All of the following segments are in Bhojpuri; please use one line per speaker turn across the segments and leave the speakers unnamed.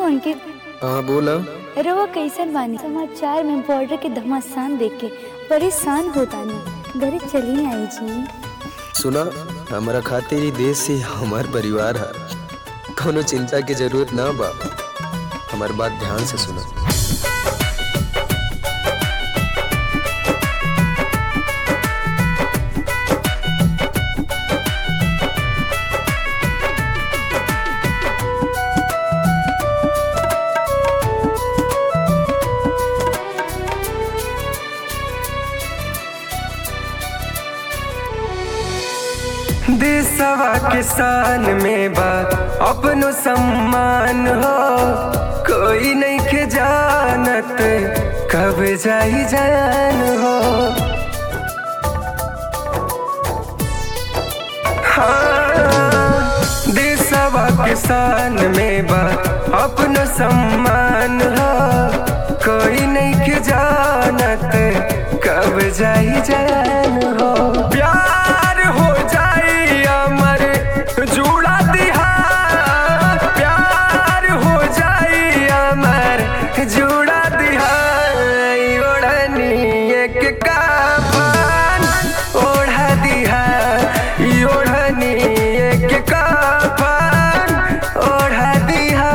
अंकित
हाँ बोला
रवा कैसन बानी समाचार में बॉर्डर के घमासान देख के परेशान होता नहीं घरे चली आई जी
सुना हमारा खातिर ही देश से हमार परिवार है कोनो चिंता की जरूरत ना बा हमार बात ध्यान से सुना
देशवा के शान में बा अपनो सम्मान हो कोई नहीं के जानत कब जाई जान हो हाँ, देशवा के शान में बा अपनो सम्मान हो कोई नहीं के जानत कब जाई जान हो प्यार हो जाई अमर जुड़ा दिहा प्यार हो जाई अमर जुड़ा दिहा ओढ़नी एक काफन ओढ़ा दिहा ओढ़नी एक काफन ओढ़ा दिहा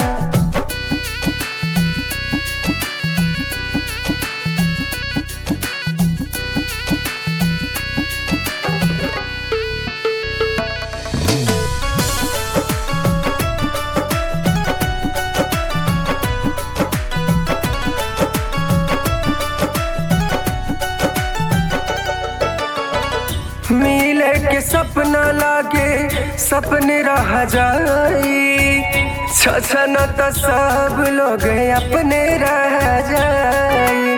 मिले के सपना लागे सपने रह जाई छछन तो सब लोग अपने रह जाई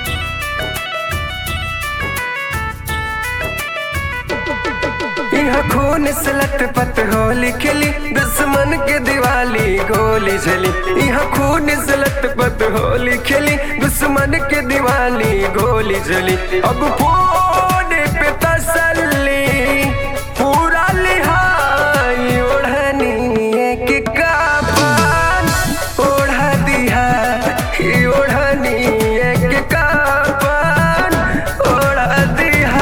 यह खून से लटपट होली खेली दुश्मन के दिवाली गोली चली यह खून से लटपट होली खेली दुश्मन के दिवाली गोली चली अब फोन पे तसल्ली पूरा लिहाई ओढ़नी एक काफन ओढ़ा दिहा ओढ़नी एक काफन ओढ़ा दिहा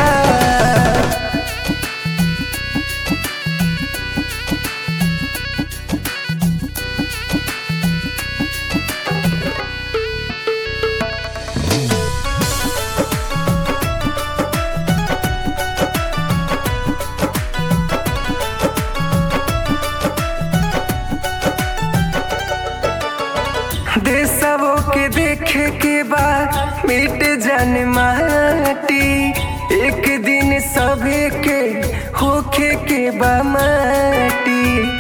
देशवो के देखे के बाद मिट जन माटी एक दिन सभे के होखे के बा माटी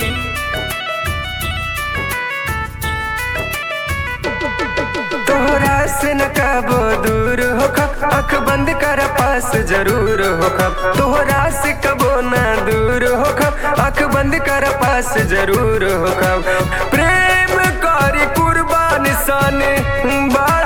तोहरा से न कबो दूर हो खब अख बंद कर पास जरूर हो खब तोहरा से कबो न दूर हो खब अख बंद कर पास जरूर हो खब प्रेम करी कुर्बान सन बड़ा